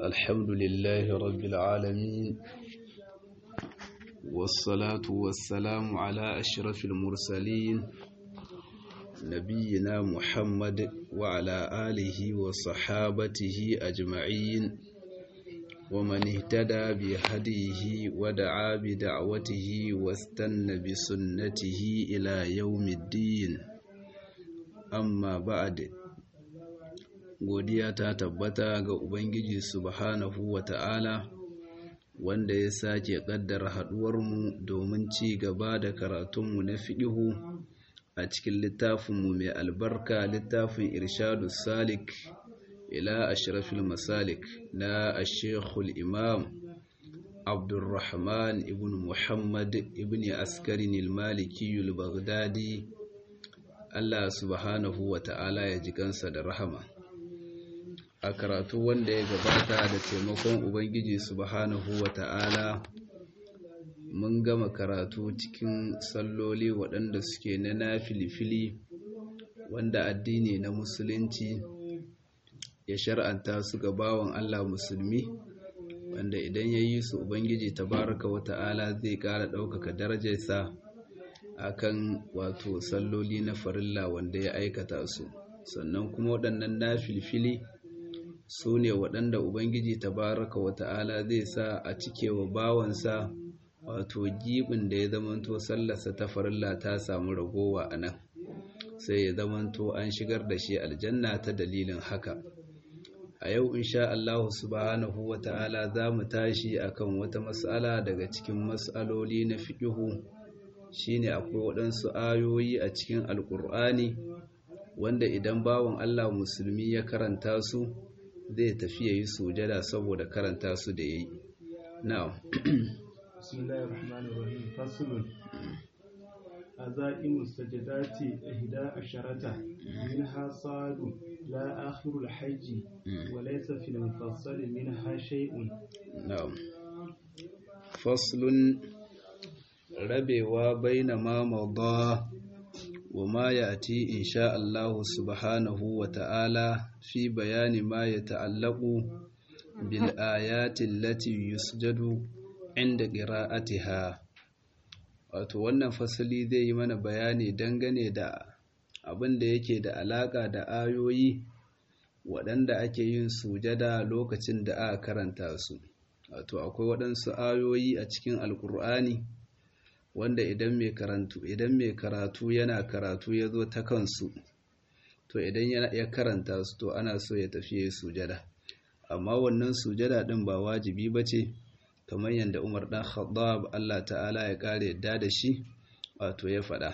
الحمد لله رب العالمين والصلاة والسلام على أشرف المرسلين نبينا محمد وعلى آله وصحابته أجمعين ومن اهتدى بهديه ودعا بدعوته واستنى بسنته إلى يوم الدين amma ba'ad godiya ta tabbata ga ubangiji subhanahu wata'ala wanda ya sake kaddara haduwarmu domin ci gaba da karatunmu na fiqihu a cikin littafinmu mai albarka littafin irshadu salik ila ashrafil masalik na ashekul imam abdulrahman ibn muhammad ibn askarin al-maliki al-baghdadi Allah subhanahu wa ta'ala ya ji kansa da rahama. A karatu wanda ya gabata da taimakon Ubangiji subhanahu wa ta'ala mun gama karatu cikin salloli waɗanda suke na na filifili wanda addini na musulunci ya shar'anta su ga bawan Allah musulmi wanda idan ya yi su Ubangiji tabaraka wa ta'ala zai ƙara ɗaukaka darajarsa akan wato salloli na farilla wanda ya aikata su sannan kuma waɗannan na filfili su ne waɗanda ubangiji tabaraka wa ta'ala zai sa a cike wa bawansa wato gibin da ya zamanto sallarsa ta farilla ta samu ragowa a nan sai ya zamanto an shigar da shi aljanna ta dalilin haka a yau insha Allah subhanahu wa ta'ala za mu tashi akan wata mas'ala daga cikin mas'aloli na fiƙihu shine akwai waɗansu ayoyi a cikin alƙur'ani wanda idan bawan Allah musulmi ya karanta su zai tafi ya yi sujada saboda karanta su da ya yi na'am bismillahir rahmanir rahim faslun azaimu sajadati ihda asharata minha sadu la akhirul hajji wa laysa fil mufassal minha shay'un na'am faslun rabewa baina ma mawda wa ma yati insha Allah subhanahu wa ta'ala fi bayani ma yata'allaqu bil ayati allati yusjadu inda qira'atiha wato wannan fasali zai yi mana bayani dangane da abin da yake da alaka da ayoyi waɗanda ake yin sujada lokacin da aka karanta su wato akwai waɗansu ayoyi a cikin alkur'ani wanda idan mai karatu idan mai karatu yana karatu ya zo ta kansu to idan ya karanta su to ana so ya tafi ya sujada amma wannan sujada din ba wajibi ba ce kamar yadda umar dan khattab Allah ta'ala ya kare yadda da shi wato ya faɗa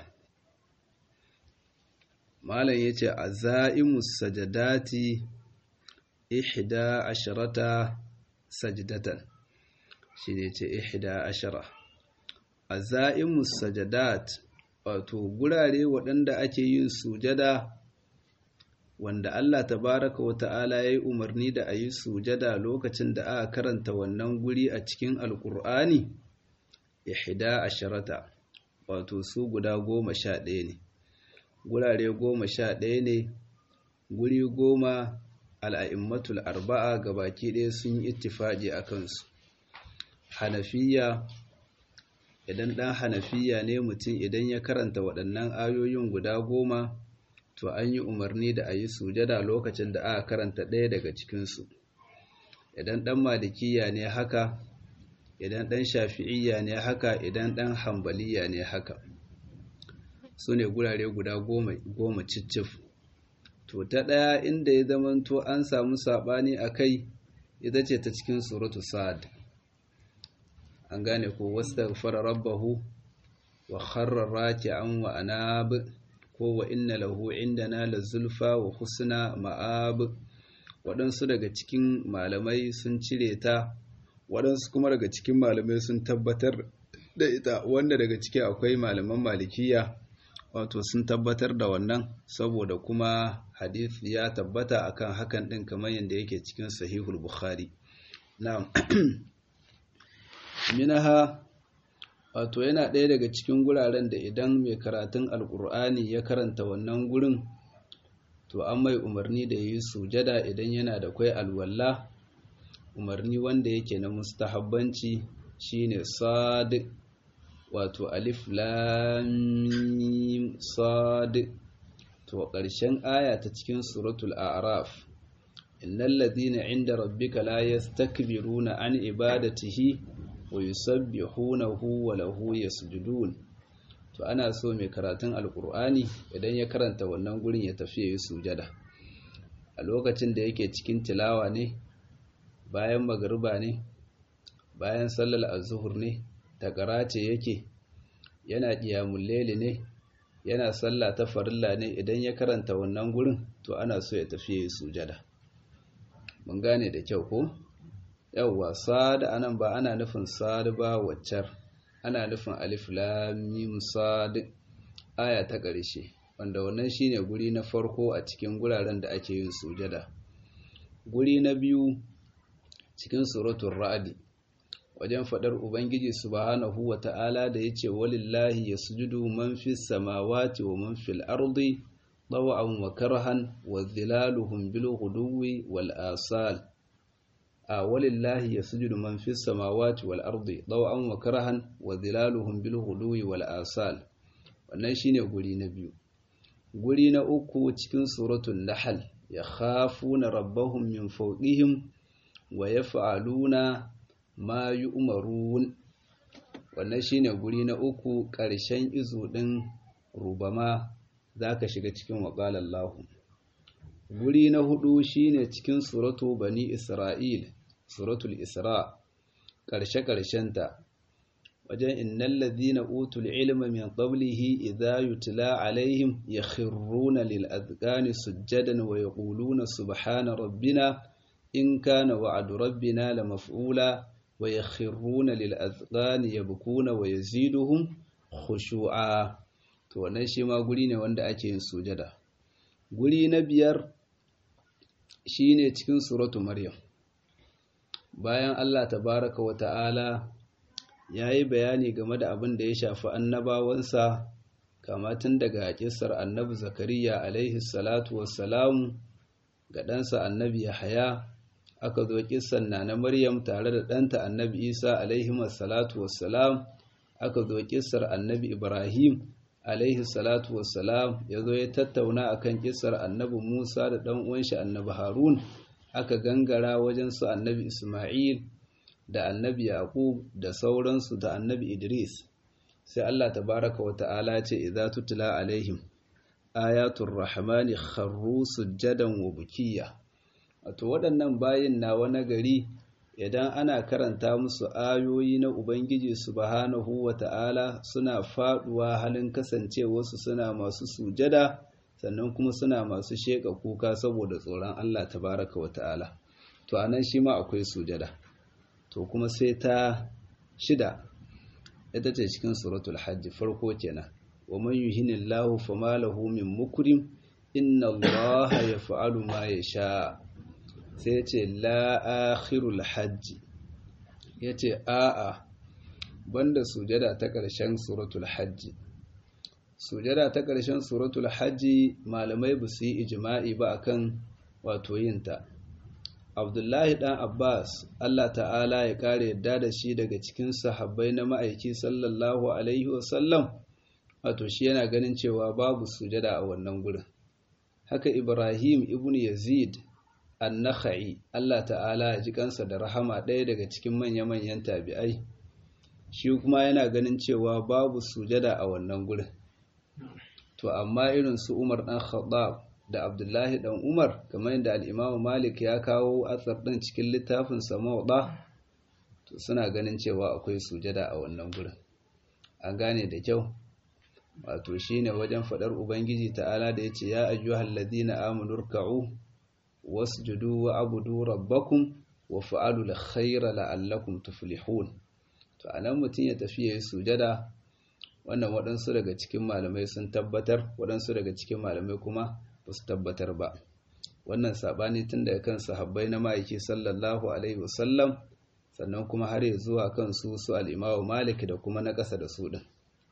malam yace azaimus sajadati ihda asharata sajdatan shi ne ce ihda ashara azaimus sajadat wato gurare waɗanda ake yin sujada wanda Allah tabaraka wa ta'ala ya yi umarni da a yi sujada lokacin da aka karanta wannan guri a cikin alkur'ani ihda asharata wato su guda goma sha ɗaya ne gurare goma sha ɗaya ne guri goma al'a'immatul arba'a ga baki ɗaya sun yi ittifaƙi a kansu hanafiya idan ɗan hanafiya ne mutum idan ya karanta waɗannan ayoyin guda goma to an yi umarni da a yi sujada lokacin da aka karanta ɗaya daga cikinsu idan ɗan malikiya ne haka idan ɗan shafi'iyya ne haka idan ɗan hambaliya ne haka su ne gurare guda goma cicif to ta ɗaya inda ya zamanto an samu saɓani a kai ita ce ta cikin suratu sa'ad an gane ko wastaghfara rabbahu wa kharra raki'an wa anab ko wa inna lahu indana lazulfa wa husna ma'ab waɗansu daga cikin malamai sun cire ta waɗansu kuma daga cikin malamai sun tabbatar da ita wanda daga ciki akwai malaman malikiya wato sun tabbatar da wannan saboda kuma hadith ya tabbata akan hakan ɗin kamar yadda yake cikin sahihul bukhari na'am minaha wato yana ɗaya daga cikin guraren da idan mai karatun alkur'ani ya karanta wannan gurin to an mai umarni da yi sujada idan yana da kwai alwalla umarni wanda yake na mustahabbanci shine sad wato alif lam sad to ƙarshen aya ta cikin suratul a'raf innal ladhina 'inda rabbika la yastakbiruna an ibadatihi wa yusabbihunahu wa lahu yasjudun to ana so mai karatun alkur'ani idan ya karanta wannan gurin ya tafi yi sujada a lokacin da yake cikin tilawa ne bayan magariba ne bayan sallar azuhur ne takara ce yake yana qiyamul layli ne yana sallah ta farilla ne idan ya karanta wannan gurin to ana so ya tafi yi sujada mun gane da kyau ko yawwa sad anan ba ana nufin sad ba waccar ana nufin alif lam mim sad aya ta ƙarshe wanda wannan shine guri na farko a cikin guraren da ake yin sujada guri na biyu cikin suratul ra'd wajen fadar ubangiji subhanahu wata'ala da yace walillahi yasjudu man fis samawati wa man fil ardi طوعا وكرها وظلالهم بالغدو والآصال ولله يسجد من في السماوات والأرض طوعا وكرها وظلالهم بالغدو والآصال wannan shine guri na biyu guri na uku cikin suratul nahl yakhafuna rabbahum min fawqihim wa yaf'aluna ma yu'marun wannan shine guri na uku ƙarshen izu din rubama zaka shiga cikin waqalallahu guri na hudu shine cikin suratu bani isra'il suratul isra karshe ta wajen innal ladhina utul ilma min qablihi idha yutla alaihim yakhruna lil adqani sujadan wa yaquluna subhana rabbina in kana wa'du rabbina lamaf'ula wa yakhruna lil adqani yabkuna wa yaziduhum khushu'a to wannan shi ma guri ne wanda ake yin sujada guri na biyar shine cikin suratu maryam bayan Allah tabaraka wa ta'ala ya yi bayani game da abin da ya shafi annabawansa kama tun daga kisar annabi zakariya alaihi salatu wassalamu ga ɗansa annabi yahaya aka zo kisan na na maryam tare da ɗanta annabi isa alaihi salatu wassalam aka zo kisar annabi ibrahim alaihi salatu wassalam ya zo ya tattauna akan kisar annabi musa da ɗan uwanshi annabi harun aka gangara wajen su annabi isma'il da annabi yaqub da sauransu da annabi idris sai allah tabaraka wa ta'ala ce idza tutla alaihim ayatul rahmani kharru sujjadan wa bukiya wato waɗannan bayin na wani gari idan ana karanta musu ayoyi na Ubangiji subhanahu wa ta'ala suna faɗuwa halin kasancewarsu suna masu sujada sannan kuma suna masu sheƙa kuka saboda tsoron Allah tabaraka wa ta'ala to anan shi ma akwai sujada to kuma sai ta shida ita ce cikin suratul hajji farko kenan wa man yuhinillahu fama lahu min mukrim inna allaha yaf'alu ma yasha sai ce la'akhirul hajji ya ce a'a banda sujada ta ƙarshen suratul hajji sujada ta ƙarshen suratul hajji malamai ba su yi ijima'i ba akan wato yinta abdullahi ɗan abbas allah ta'ala ya ƙara yadda da shi daga cikin sahabbai na ma'aiki sallallahu alaihi wasallam wato shi yana ganin cewa babu sujada a wannan gurin haka ibrahim ibn yazid annakha'i Allah ta'ala ya ji kansa da rahama ɗaya daga cikin manya-manyan tabi'ai shi kuma yana ganin cewa babu sujada a wannan gurin to amma irin su Umar dan Khattab da Abdullahi dan Umar kamar yadda al-Imam Malik ya kawo atsar din cikin littafin sa Mawda to suna ganin cewa akwai sujada a wannan gurin an gane da kyau wato shine wajen fadar ubangiji ta'ala da yace ya ayyuhal ladina amanu ruk'u wasjudu wa abudu rabbakum wa fa'alu alkhayra la'allakum tuflihun to anan mutun ya tafi yayin sujada wannan waɗansu daga cikin malamai sun tabbatar waɗansu daga cikin malamai kuma ba su tabbatar ba wannan sabani tun daga kan sahabbai na ma'aiki sallallahu alaihi wasallam sannan kuma har ya zuwa kan su su al-Imam Malik da kuma na ƙasa da su din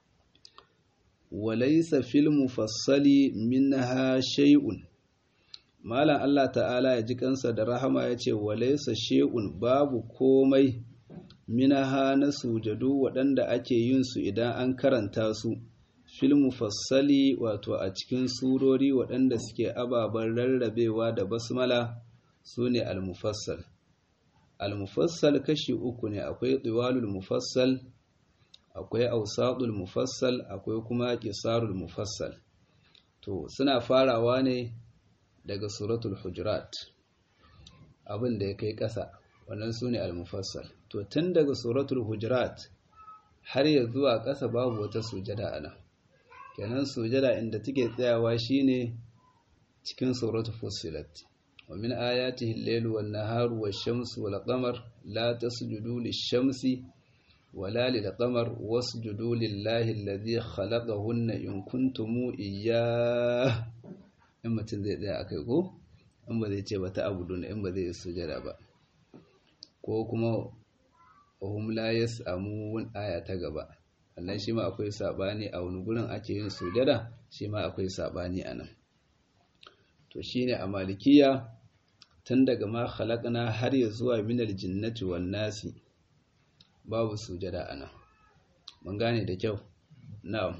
walaysa fil mufassali minha shay'un malam Allah ta'ala ya ji kansa da rahama ya ce walaisa she'un babu komai minaha na sujadu waɗanda ake yin su idan an karanta su fil mufassali wato a cikin surori waɗanda suke ababen rarrabewa da basmala su ne al-mufassal al-mufassal kashi uku ne akwai tsiwalul mufassal akwai ausatul mufassal akwai kuma qisarul mufassal to suna farawa ne daga suratul hujurat abin da ya kai ƙasa wannan su ne al-mufassal to tun daga suratul hujurat har ya zuwa ƙasa babu wata sujada ana kenan sujada inda take tsayawa shine cikin suratul fussilat wa min ayatihi al-lailu wan-naharu wash-shamsu wal-qamar la tasjudu lish-shamsi wala lil-qamar wasjudu lillahi alladhi khalaqahunna in kuntum iyyah in mutum zai tsaya akai ko in ba zai ce ba ta abudun in ba zai sujada ba ko kuma wahum la yas'amun aya ta gaba wannan shi ma akwai sabani a wani gurin ake yin sujada shi ma akwai sabani a nan to shine a malikiya tun daga ma khalaqna har ya zuwa minal jinnati wan nasi babu sujada a nan mun gane da kyau na'am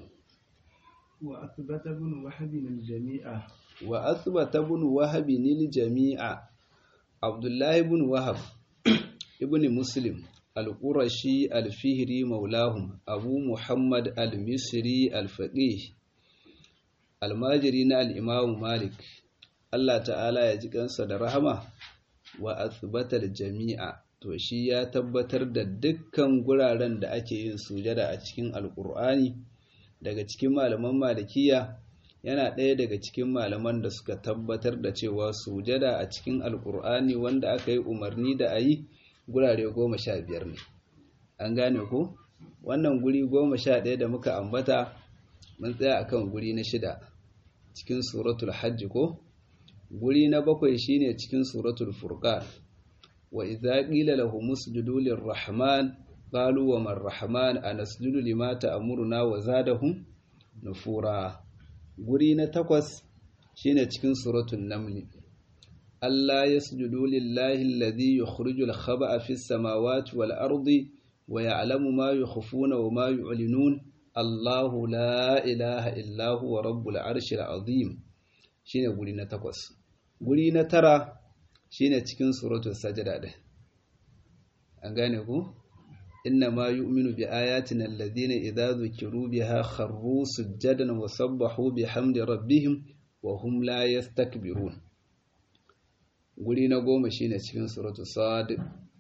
wa athbata ibn wahab al-jami'a wa athbata ibn wahab al-jami'a abdullahi ibn wahab ibn muslim al-qurashi al-fihri maulahum abu muhammad al-misri al-faqih almajiri na al-imam malik Allah ta'ala ya ji kansa da rahama wa athbatar jami'a to shi ya tabbatar da dukkan guraren da ake yin sujada a cikin alkur'ani daga cikin malaman malikiya yana ɗaya daga cikin malaman da suka tabbatar da cewa sujada a cikin alkur'ani wanda aka yi umarni da a yi gurare goma sha biyar ne an gane ko wannan guri goma sha ɗaya da muka ambata mun tsaya akan guri na shida cikin suratul hajji ko guri na bakwai shine cikin suratul furqan wa idza qila lahum usjudu lirrahman qalu wa man rahman anasjudu lima ta'muruna wa zadahum nufura guri na takwas shine cikin suratul naml Allah yasjudu lillahi alladhi yukhrijul khaba'a fis samawati wal ardi wa ya'lamu ma yukhfuna wa ma yu'linun Allahu la ilaha illa huwa rabbul arshil azim shine guri na takwas guri na tara shine cikin suratul sajda din an gane ku inna ma yu'minu bi ayatina alladhina idza dhukiru biha kharru sujadan wa sabbahu bihamdi rabbihim wa hum la yastakbirun guri na goma shine cikin suratul sad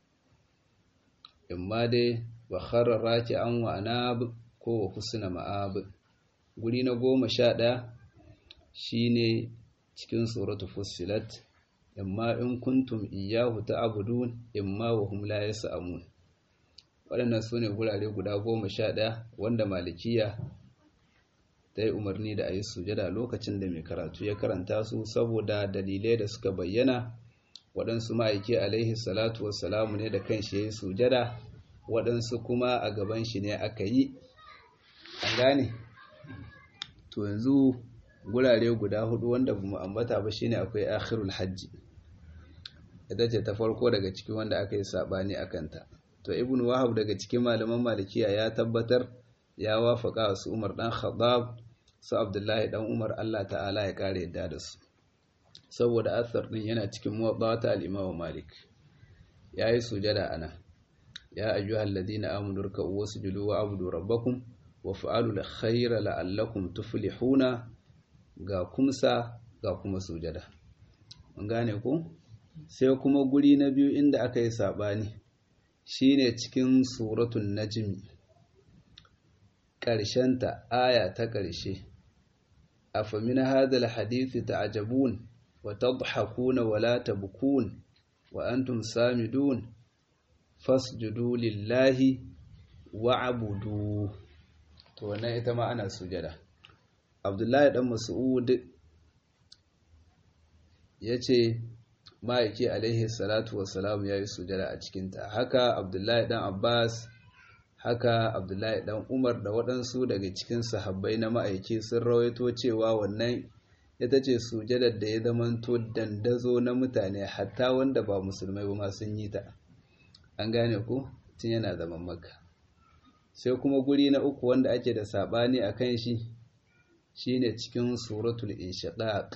imma dai wa kharra raki'an wa anab ko wa husna ma'ab guri na goma sha ɗaya shine cikin suratu fussilat imma in kuntum iyyahu ta'budun imma wa hum la yas'amun waɗannan su ne gurare guda goma sha ɗaya wanda malikiya ta yi umarni da a yi sujada lokacin da mai karatu ya karanta su saboda dalilai da suka bayyana waɗansu ma'aiki alaihi salatu wassalamu ne da kan shi ya yi sujada waɗansu kuma a gaban shi ne aka yi an gane to yanzu gurare guda hudu wanda bamu ambata ba shine akwai akhirul hajji ita ce ta farko daga cikin wanda aka yi sabani akan ta to ibnu wahab daga cikin malaman malikiya ya tabbatar ya wafaka su umar dan khattab su abdullahi dan umar Allah ta'ala ya kare yadda da su saboda asar din yana cikin muwaddata al-imam malik yayi sujada ana ya ayyuhal ladina amanu ruk'u wasjudu wa abudu rabbakum wa fa'alu al-khayra la'allakum tuflihuna ga kumsa ga kuma sujada mun gane ku sai kuma guri na biyu inda aka yi sabani shine cikin suratul najmi ta aya ta ƙarshe afamin hadal hadithi ta'jabun wa tadhakuna wa la tabkun wa antum samidun fasjudu lillahi wa'budu to wannan ita ma ana sujada abdullahi dan mas'ud yace ma'aiki alaihi salatu wassalam yayi sujada a cikin ta haka abdullahi dan abbas haka abdullahi dan umar da waɗansu daga cikin sahabbai na ma'aiki sun rawaito cewa wannan ita ce sujadar da ya zamanto dandazo na mutane hatta wanda ba musulmai ba ma sun yi ta an gane ku tun yana zaman maka sai kuma guri na uku wanda ake da sabani a kan shi shine cikin suratul inshiqaq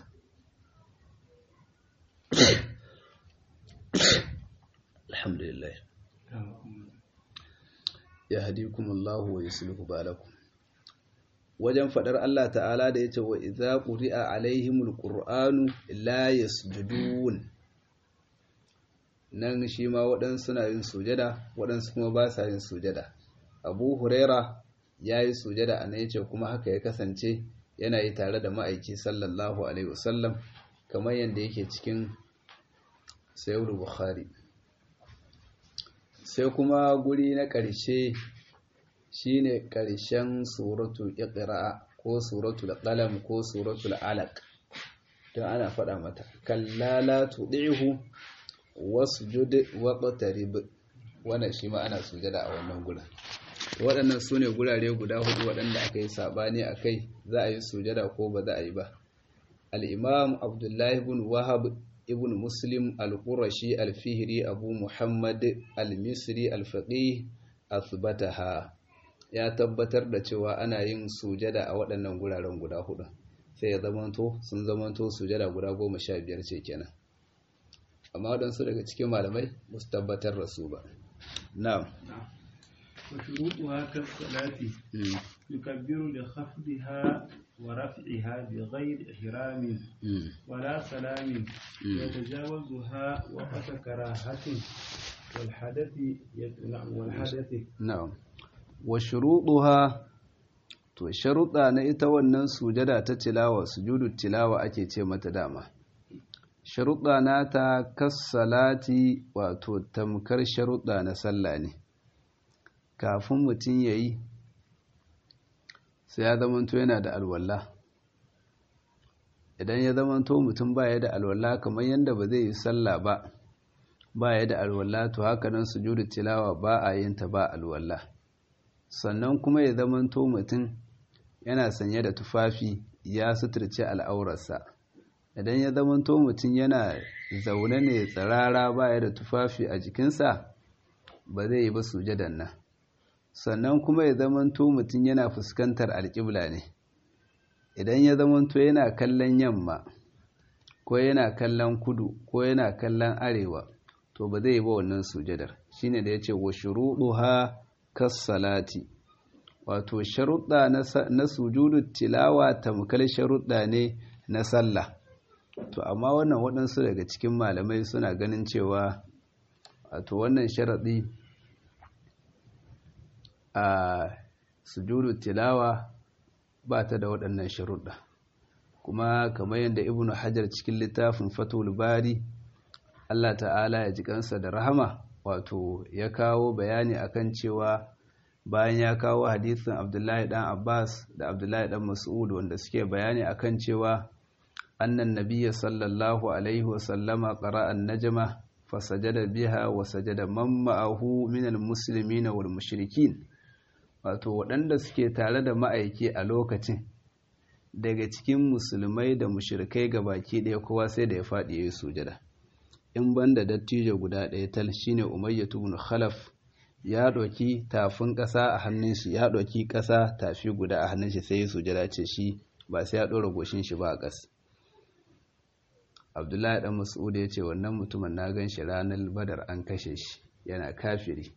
alhamdulillah ya hadikumullahu wa yuslihu balakum wajen fadar Allah ta'ala da yace wa idza quri'a alaihimul qur'anu la yasjudun nan shi ma waɗansu suna yin sujada waɗansu kuma ba sa yin sujada abu huraira ya yi sujada a nan yace kuma haka ya kasance yana yi tare da ma'aiki sallallahu alaihi wasallam kamar yadda yake cikin sayyid bukhari sai kuma guri na ƙarshe shine ƙarshen suratul iqra ko suratul qalam ko suratul alaq don ana faɗa mata kallala tudihu wasjud waqtarib wannan shi ma ana sujada a wannan gurin waɗannan su ne gurare guda hudu waɗanda aka yi saɓani a kai za a yi sujada ko ba za a yi ba al'imam abdullahi ibn wahab ibn muslim al-qurashi al-fihri abu muhammad al-misri al-faqih asbataha ya tabbatar da cewa ana yin sujada a waɗannan guraren guda hudu sai ya zamanto sun zamanto sujada guda goma sha biyar ce kenan amma waɗansu daga cikin malamai ba su tabbatar da su ba na'am وشروطها كالصلاة يكبر لخفضها ورفعها بغير إحرام ولا سلام يتجاوزها وقت كراهة والحدث والحدث نعم وشروطها to sharuɗa na ita wannan sujada ta tilawa sujudu tilawa ake ce mata dama sharuɗa nata kassalati wato tamkar sharuɗa na sallah ne kafin mutum ya yi sai ya zamanto yana da alwala idan ya zamanto mutum ba ya da alwala kamar yadda ba zai yi sallah ba ba ya da alwala to haka nan sujudu tilawa ba a yin ta ba alwala sannan kuma ya zamanto mutum yana sanye da tufafi ya suturce al'aurarsa idan ya zamanto mutum yana zaune ne tsirara ba ya da tufafi a jikinsa ba zai yi ba sujadan nan sannan kuma ya zamanto mutum yana fuskantar alƙibla ne idan ya zamanto yana kallon yamma ko yana kallon kudu ko yana kallon arewa to ba zai yi ba wannan sujadar shine da ya ce wa shuruɗuha kassalati wato sharuɗa na sujudu tilawa tamkar sharuɗa ne na sallah to amma wannan waɗansu daga cikin malamai suna ganin cewa wato wannan sharaɗi a sujudu tilawa ba ta da waɗannan sharuɗa kuma kamar yadda ibnu hajar cikin littafin fatul bari Allah ta'ala ya ji kansa da rahama wato ya kawo bayani akan cewa bayan ya kawo hadisin Abdullahi dan Abbas da Abdullahi dan Mas'ud wanda suke bayani akan cewa annan nabiyya sallallahu alaihi wa sallama qara'a an-najma fasajada biha wa sajada man ma'ahu minal muslimina wal mushrikin wato waɗanda suke tare da ma'aiki a lokacin daga cikin musulmai da mushrikai baki ɗaya kowa sai da ya faɗi ya yi sujada in banda dattijo guda ɗaya tal shine umayya ibn khalaf ya ɗauki tafin ƙasa a hannun shi ya ɗauki ƙasa tafi guda a hannun shi sai ya sujada ce shi ba sai ya ɗora goshin shi ba a ƙas abdullahi ɗan mas'ud ya ce wannan mutumin na gan shi ranar badar an kashe shi yana kafiri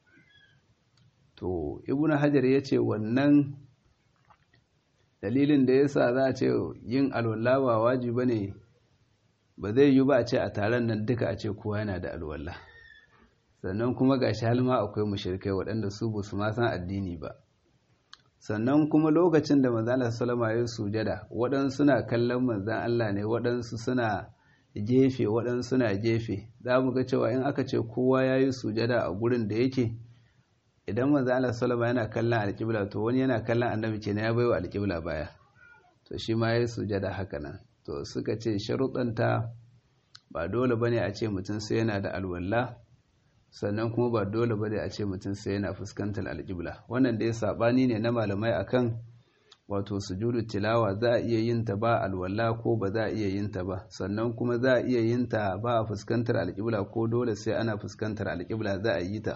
to ibnu hajar ya ce wannan dalilin da ya sa za a ce yin alwala ba wajibi ne ba zai yi ba a ce a taron nan duka a ce kowa yana da alwala sannan kuma ga shi halma akwai mushrikai waɗanda su ba su ma san addini ba sannan kuma lokacin da manzan Allah salama ya sujada waɗansu suna kallon manzan Allah ne waɗansu suna gefe waɗansu suna gefe za mu ga cewa in aka ce kowa ya yi sujada a gurin da yake idan manzan Allah salama yana kallon alƙibla to wani yana kallon annabi ke ya baiwa alƙibla baya to shi ma ya yi sujada haka nan to suka ce sharuɗanta ba dole bane a ce mutum sai yana da alwala sannan kuma ba dole bane a ce mutum sai yana fuskantar alƙibla wannan dai sabani ne na malamai akan wato sujudu tilawa za a iya yin ta ba alwala ko ba za a iya yin ta ba sannan kuma za a iya yin ta ba a fuskantar alƙibla ko dole sai ana fuskantar alƙibla za a yi ta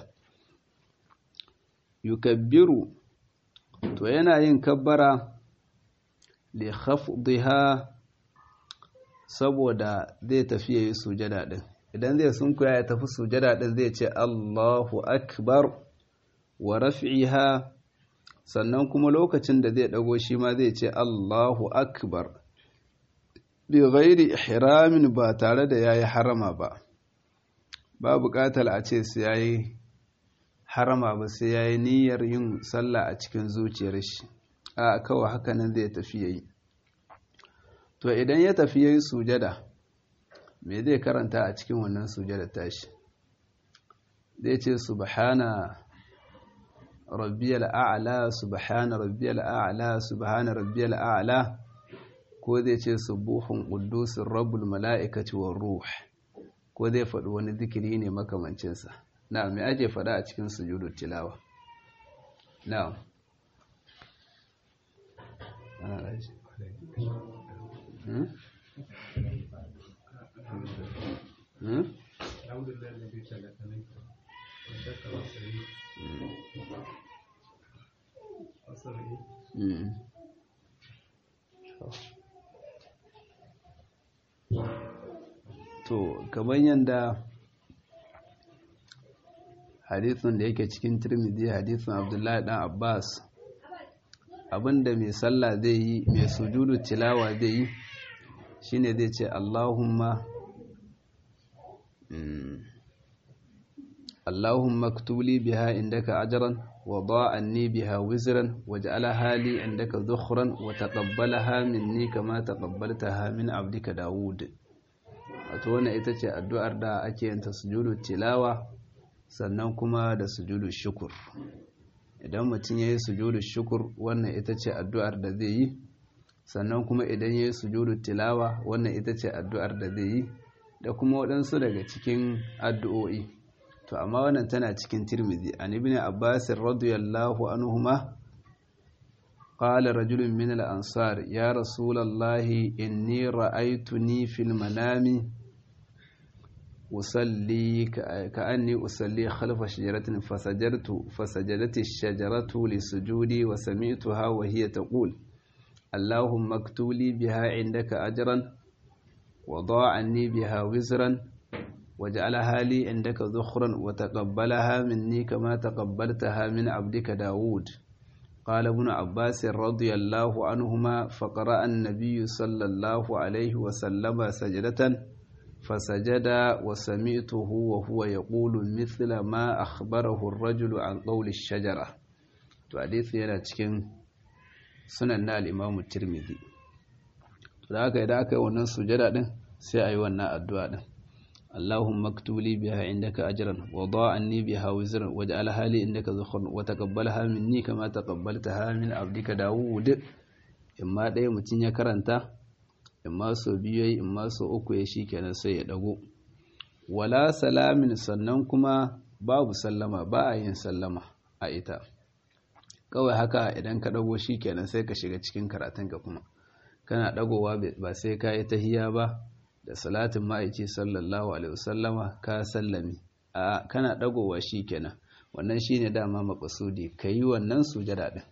yukabbiru to yana yin kabbara li khafdha saboda zai tafi yayi sujada din idan zai sunkuya ya tafi sujada din zai ce Allahu akbar wa raf'iha sannan kuma lokacin da zai dago shi ma zai ce Allahu akbar bi ghairi ihramin ba tare da yayi harama ba ba buƙatar a ce sai yayi harama ba sai yayi niyyar yin sallah a cikin zuciyar shi a kawai haka nan zai tafi yayi to idan ya tafi yayi sujada me zai karanta a cikin wannan sujada tashi zai ce subhana rabbiyal a'la subhana rabbiyal a'la subhana rabbiyal a'la ko zai ce subuhun quddusir rabbul mala'ikati war ruh ko zai faɗi wani zikiri ne makamancin sa na'am me ake faɗa a cikin sujudut tilawa na'am ana raji hmm hmm الحمد لله الذي خلقني وشكر وسعيد وسعيد Mm. To, kamar yadda hadithun da yake cikin Tirmidhi hadithun Abdullahi dan Abbas abinda mai sallah zai yi mai sujudu tilawa zai yi shine zai ce Allahumma mm, Allahumma ktuli biha indaka ajran wa da'anni biha wizran waj'alha li indaka dhukhran wa taqabbalaha minni kama taqabbaltaha min 'abdika Dawud wato wannan ita ce addu'ar da ake yin ta sujudu tilawa sannan kuma da sujudu shukur idan mutum yayi sujudu shukur wannan ita ce addu'ar da zai yi sannan kuma idan yayi sujudu tilawa wannan ita ce addu'ar da zai yi da kuma waɗansu daga cikin addu'o'i to amma wannan tana cikin tirmidhi an ibn abbas radiyallahu anhuma qala rajulun min al-ansar ya rasulallahi inni ra'aytuni fil manami usalli ka'anni usalli khalfa shajaratin fasajartu fasajadat ash-shajaratu li sujudi wa sami'tuha wa hiya taqul allahumma aktuli biha indaka ajran wa da'anni biha wizran واجعلها لي عندك ذخرا وتقبلها مني كما تقبلتها من عبدك داود قال ابن عباس رضي الله عنهما فقرأ النبي صلى الله عليه وسلم سجدة فسجد وسمعته وهو يقول مثل ما أخبره الرجل عن قول الشجرة حديث yana cikin sunan na al-Imam Tirmidhi to da haka idan aka yi wannan sujada din sai ayi wannan addu'a din اللهم اكتب لي بها عندك أجرا وضاعني بها وزرا واجعلها لي عندك ذخرا وتقبلها مني كما تقبلتها من عبدك داود إما ɗaya mutum ya karanta imma so biyu yayi imma so uku ya shi kenan sai ya dago wala salamin sannan kuma babu sallama ba a yin sallama a ita kawai haka idan ka dago shi kenan sai ka shiga cikin karatunka kuma kana dagowa ba sai ka yi tahiya ba da salatin ma'aiki sallallahu alaihi wasallama ka sallami a kana dagowa kenan wannan shine dama maqsudi kai wannan sujada din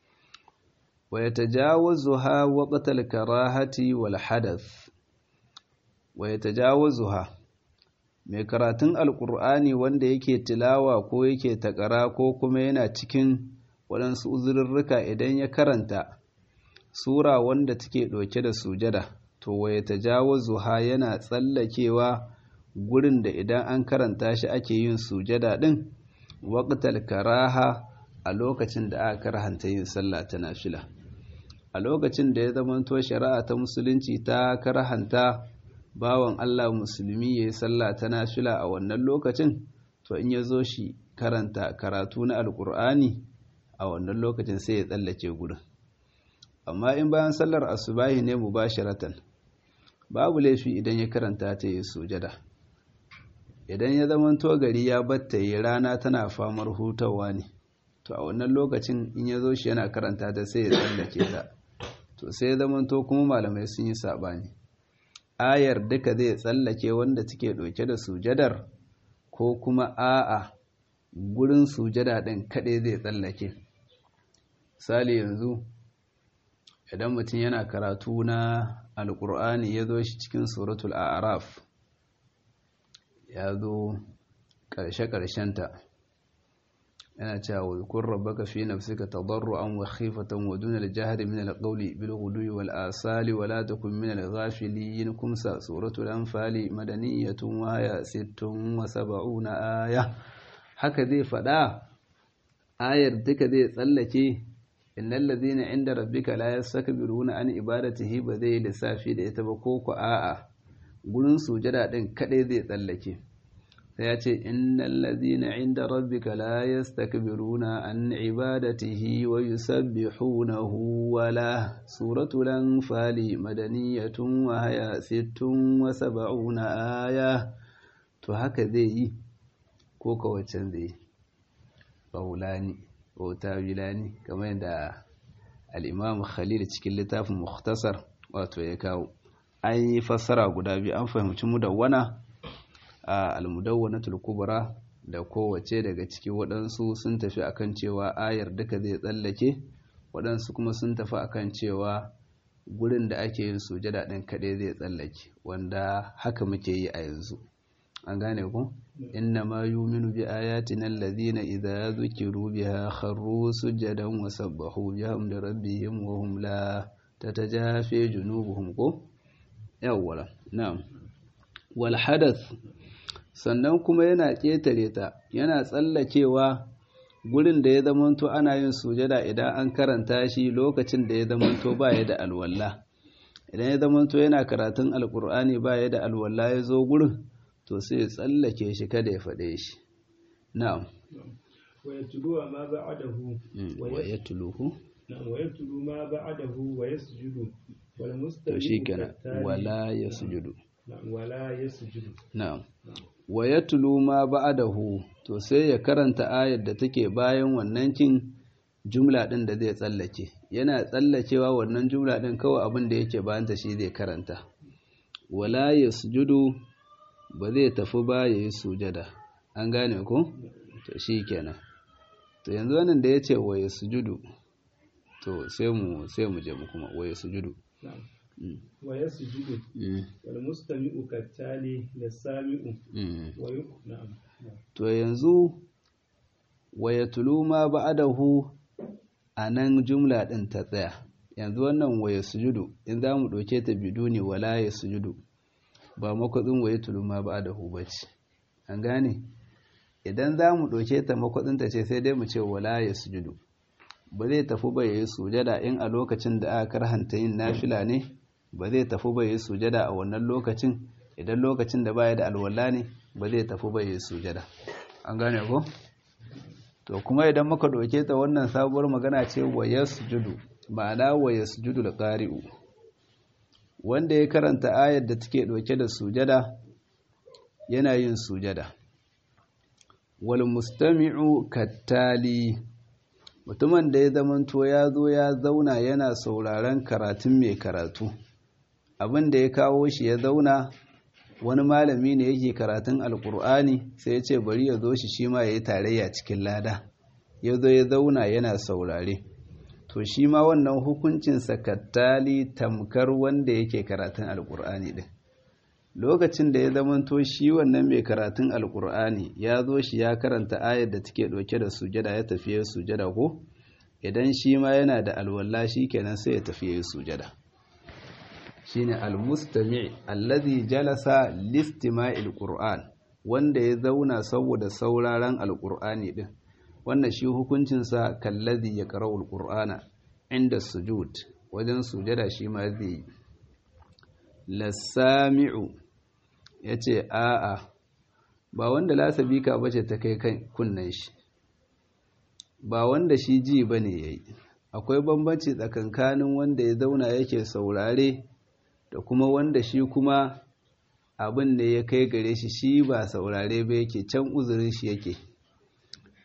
wa yatajawazuha waqtal karahati wal hadath wa yatajawazuha mai karatun alqur'ani wanda yake tilawa ko yake takara ko kuma yana cikin waɗansu uzurrurruka idan ya karanta sura wanda take ɗauke da sujada to waye tajawazuha yana tsallakewa gurin da idan an karanta shi ake yin sujada din waqtal karaha a lokacin da aka karhanta yin sallah ta nafila a lokacin da ya zamanto shari'a ta musulunci ta karhanta bawan Allah musulmi yayi sallah ta nafila a wannan lokacin to in ya zo shi karanta karatu na alkur'ani a wannan lokacin sai ya tsallake gurin amma in bayan sallar asubahi ne mubasharatan babu laifi idan ya karanta ta yi sujada idan ya zama gari ya batta yi rana tana famar hutawa ne to a wannan lokacin in ya zo shi yana karanta ta sai ya tsallake ta to sai zamanto kuma malamai sun yi saɓani ayar duka zai tsallake wanda take ɗauke da sujadar ko kuma a'a gurin sujada ɗin kaɗai zai tsallake misali yanzu idan mutum yana karatu na alƙur'ani ya zo shi cikin suratul a'raf ya zo ƙarshe-ƙarshenta yana cewa wa kun rabbaka fi nafsika tadarruan wa khifatan wa duna al-jahri min al-qawli bil ghudwi wal asali wa la takun min al-ghafilin kumsa suratul anfal madaniyatun wa ya sittun wa sab'una aya haka zai fada ayar duka zai tsallake innal ladhina inda rabbika la yastakbiruna an ibadatihi ba zai lissafi da ita ba ko ku a'a gurin sujada din kadai zai tsallake sai ya ce innal ladhina inda rabbika la yastakbiruna an ibadatihi wa yusabbihunahu wa la suratul anfal madaniyatun wa haya sittun wa sab'una aya to haka zai yi ko kawacin zai yi baulani ko tawilani kamar yadda al-imam khalil cikin littafin mukhtasar wato ya kawo an yi fassara guda biyu an fahimci mudawwana a al-mudawwanatul kubra da kowace daga ciki waɗansu sun tafi akan cewa ayar duka zai tsallake waɗansu kuma sun tafi akan cewa gurin da ake yin sujada ɗin kaɗai zai tsallake wanda haka muke yi a yanzu an gane ku inna ma yuminu bi ayatina alladhina idza dhukiru biha kharru sujadan wa sabbahu bihamdi rabbihim wa hum la tatajafi junubuhum ko yawwala na'am wal hadath sannan kuma yana ƙetare ta yana tsallakewa gurin da ya zamanto ana yin sujada idan an karanta shi lokacin da ya zamanto ba ya da alwalla idan ya zamanto yana karatun alkur'ani ba ya da alwalla ya zo gurin to sai ya tsallake shi kada ya faɗe shi na'am wa yatluwa ma ba'dahu wa yatluhu na'am wa yatlu ma ba'dahu wa yasjudu wal to mustaqim shikenan wala yasjudu na'am wala yasjudu na'am wa yatlu ma ba'dahu to sai ya karanta ayar da take bayan wannan kin jumla din da zai tsallake yana tsallakewa wannan jumla din kawai abin da yake bayan ta shi zai karanta wala yasjudu ba zai tafi ba yayi sujada an gane ko to shikenan to yanzu wannan da yace wa yasjudu to sai mu sai mu je mu kuma wa yasjudu na'am Mm, wa yasjudu mm, wal mustami'u kattali lis-sami'u mm. wa yu na'am to yanzu wa yatlu ma ba'dahu anan jumla din ta tsaya yanzu wannan wa yasjudu in za mu ɗauke ta biduni wala yasjudu ba makwatsin wa yatlu ma ba'dahu bace an gane idan za mu ɗauke ta makwatsin ta ce sai dai mu ce wala yasjudu ba zai tafi ba yayi sujada in a lokacin da aka karhanta yin nafila ne ba zai tafi ba yayi sujada a wannan lokacin idan lokacin da baya da alwala ne ba zai tafi ba yayi sujada an gane ko to kuma idan muka doke ta wannan sabuwar magana ce wa yasjudu ma'ana wa yasjudu al-qari'u wanda ya karanta ayar da take doke da sujada yana yin sujada wal mustami'u kattali mutumin da ya zamanto ya zo ya zauna yana sauraron karatun mai karatu abin da ya kawo shi ya zauna wani malami ne yake karatun alkur'ani sai ya ce bari ya zo shi shi ma ya yi tarayya cikin lada ya zo ya zauna yana saurare to shi ma wannan hukuncinsa kattali tamkar wanda yake karatun alkur'ani din lokacin da ya zamanto shi wannan mai karatun alkur'ani ya zo shi ya karanta ayar da take ɗauke da sujada ya tafi ya sujada ko idan shi ma yana da alwala shi kenan sai ya tafi ya sujada shine almustami' alladhi jalasa listima'il qur'an wanda ya zauna saboda sauraron alqur'ani din wannan shi hukuncin sa kallazi yaqra'ul qur'ana inda sujud wajen sujada shi ma zai yi lasami'u yace a'a ba wanda lasabika bace ta kai kan kunnan shi ba wanda shi ji bane yayi akwai bambanci tsakankanin wanda ya zauna yake saurare da kuma wanda shi kuma abin da ya kai gare shi shi ba saurare ba yake can uzurin shi yake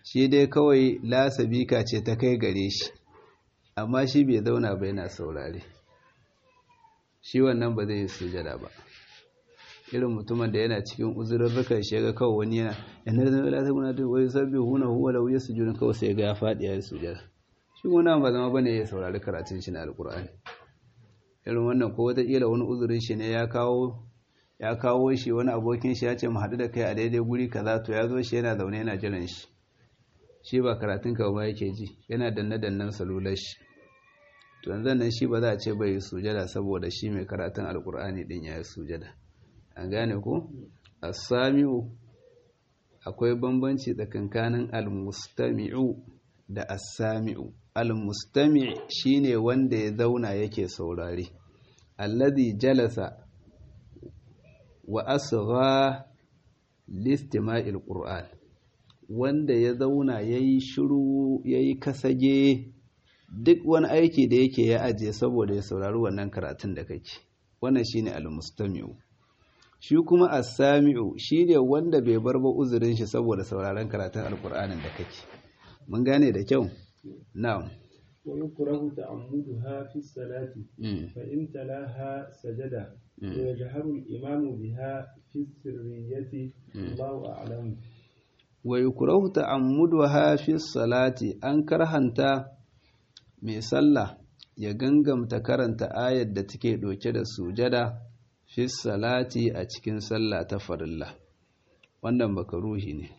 shi dai kawai lasabika ce ta kai gare shi amma shi bai zauna ba yana saurare shi wannan ba zai yi sujada ba irin mutumin da yana cikin uzurarrukan shi ga kawai wani yana yana da la ta da wai sabbi huna huwa law yasjudu kawai sai ga ya fadi ya sujada shi wannan ba zama bane ya saurari karatun shi na alqur'ani irin wannan ko wata kila wani uzurin shi ne ya kawo ya kawo shi wani abokin shi ya ce mu haɗu da kai a daidai guri kaza to ya zo shi yana zaune yana jiran shi shi ba karatun ka ba yake ji yana danne dannen salular shi to yanzu nan shi ba za a ce bai yi sujada saboda shi mai karatun alkur'ani din ya yi sujada an gane ko as-sami'u akwai bambanci tsakankanin al-mustami'u da as-sami'u al-mustami' shine wanda ya zauna yake saurare alladhi jalasa wa asgha listima'il qur'an wanda ya zauna yayi shiru yayi kasage duk wani aiki da yake ya ajiye saboda ya saurari wannan karatun da kake wannan shine al-mustami'u shi kuma as-sami'u shine wanda bai bar ba uzurin shi saboda sauraron karatun alqur'anin da kake mun gane da kyau na'am ويكره تعمدها في الصلاة فإن تلاها سجد ويجهر الإمام بها في السرية الله أعلم ويكره تعمدها في الصلاة أن كرهنتا mai sallah ya gangamta karanta ayar da take ɗauke da sujada fi salati a cikin sallah ta farilla wannan makaruhi ne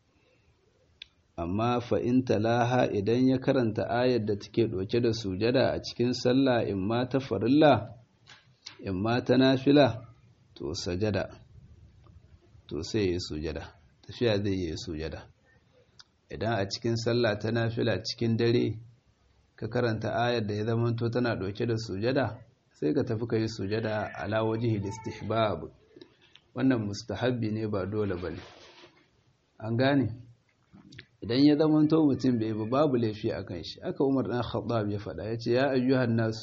amma fa'in talaha idan ya karanta ayar da take ɗauke da sujada a cikin sallah in ma ta farilla in ma ta nafila to sajada to sai ya yi sujada tafiya zai yi sujada idan a cikin sallah ta nafila cikin dare ka karanta ayar da ya zamanto tana ɗauke da sujada sai ka tafi ka yi sujada ala wajihi istihbab wannan mustahabbi ne ba dole ba ne an gane idan ya zamanto mutum bai ba babu laifi a kan shi aka umar ɗan khattab ya faɗa ya ce ya ayyuhan nasu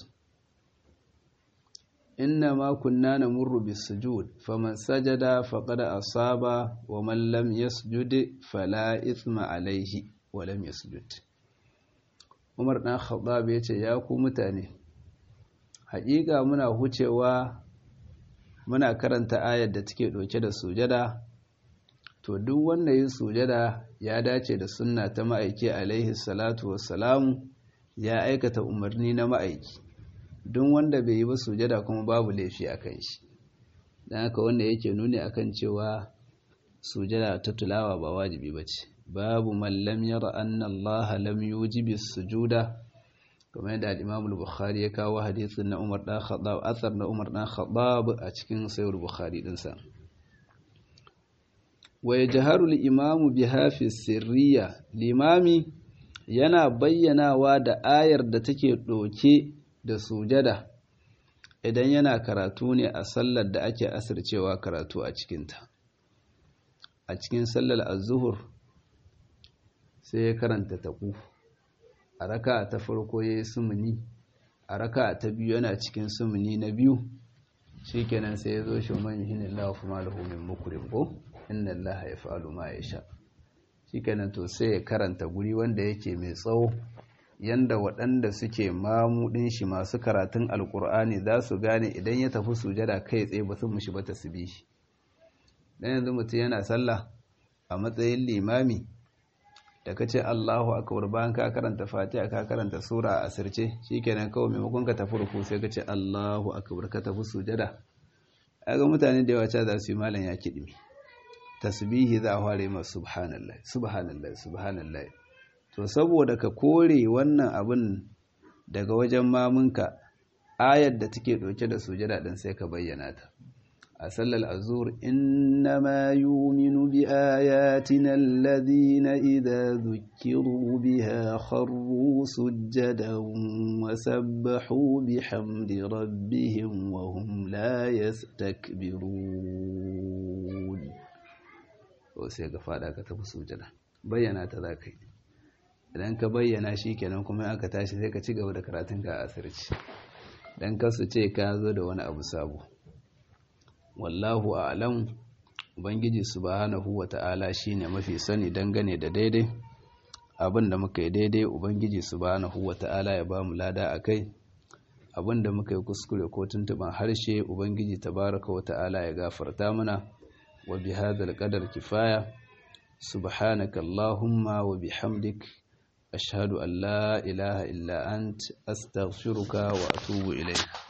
inna ma kunna namurru bis sujud faman sajada faqad asaba wa man lam yasjud fala ithma alayhi wa lam yasjud Umar ɗan Khattab ya ce ya ku mutane haƙiƙa muna hucewa muna karanta ayar da take ɗauke da sujada to duk wanda yin sujada ya dace da sunna ta ma'aiki alaihi salatu wassalamu ya aikata umarni na ma'aiki don wanda bai yi ba sujada kuma babu laifi a kan shi don haka wanda yake nuni akan cewa sujada ta tulawa ba wajibi ba ce babu mallam yara anna allaha lam yujibi sujuda kamar yadda al-imam al-bukhari ya kawo hadisin na umar dan khattab asar na umar dan khattab a cikin sahih bukhari din sa wa yajharu al-imam biha fi sirriya limami yana bayyanawa da ayar da take doke da sujada idan yana karatu ne a sallar da ake asircewa karatu a cikinta a cikin sallar az-zuhur sai ya karanta taku a raka ta farko ya yi sumuni a raka ta biyu yana cikin sumuni na biyu shi kenan sai ya zo shi man hinin lafi malahu min mukurin ko inna allaha ya fa'alu ma ya sha shi kenan to sai ya karanta guri wanda yake mai tsawo yanda waɗanda suke mamudin shi masu karatun alkur'ani za su gane idan ya tafi sujada kai tsaye ba sun mushi ba ta su bi shi dan yanzu mutum yana sallah a matsayin limami da ka ce Allahu akbar bayan ka karanta Fatiha ka karanta sura a asirce shikenan kawai maimakon ka tafi ruku sai ka ce Allahu akbar ka tafi sujada ga mutane da yawa za su yi malam ya kidimi tasbihi za a fara ma subhanallah subhanallah subhanallah to saboda ka kore wannan abin daga wajen mamunka ayar da take dauke da sujada din sai ka bayyana ta a sallar azur innama yuminu bi ayatina alladhina idza dhukiru biha kharru sujadan wa sabbahu bihamdi rabbihim wa hum la yastakbirun to sai ga fada ka tafi sujada bayyana ta zakai idan ka bayyana shikenan kuma aka tashi sai ka ci gaba da karatunka a asirci dan kasu ce ka zo da wani abu sabo wallahu a'lam ubangiji subhanahu wata'ala shine mafi sani dangane da daidai abin da muka yi daidai ubangiji subhanahu wata'ala ya ba mu lada a kai abin da muka yi kuskure ko tuntuban harshe ubangiji tabaraka wata'ala ya gafarta mana wa bi hadal qadar kifaya subhanaka allahumma wa bihamdik ashhadu an la ilaha illa ant astaghfiruka wa atubu ilayk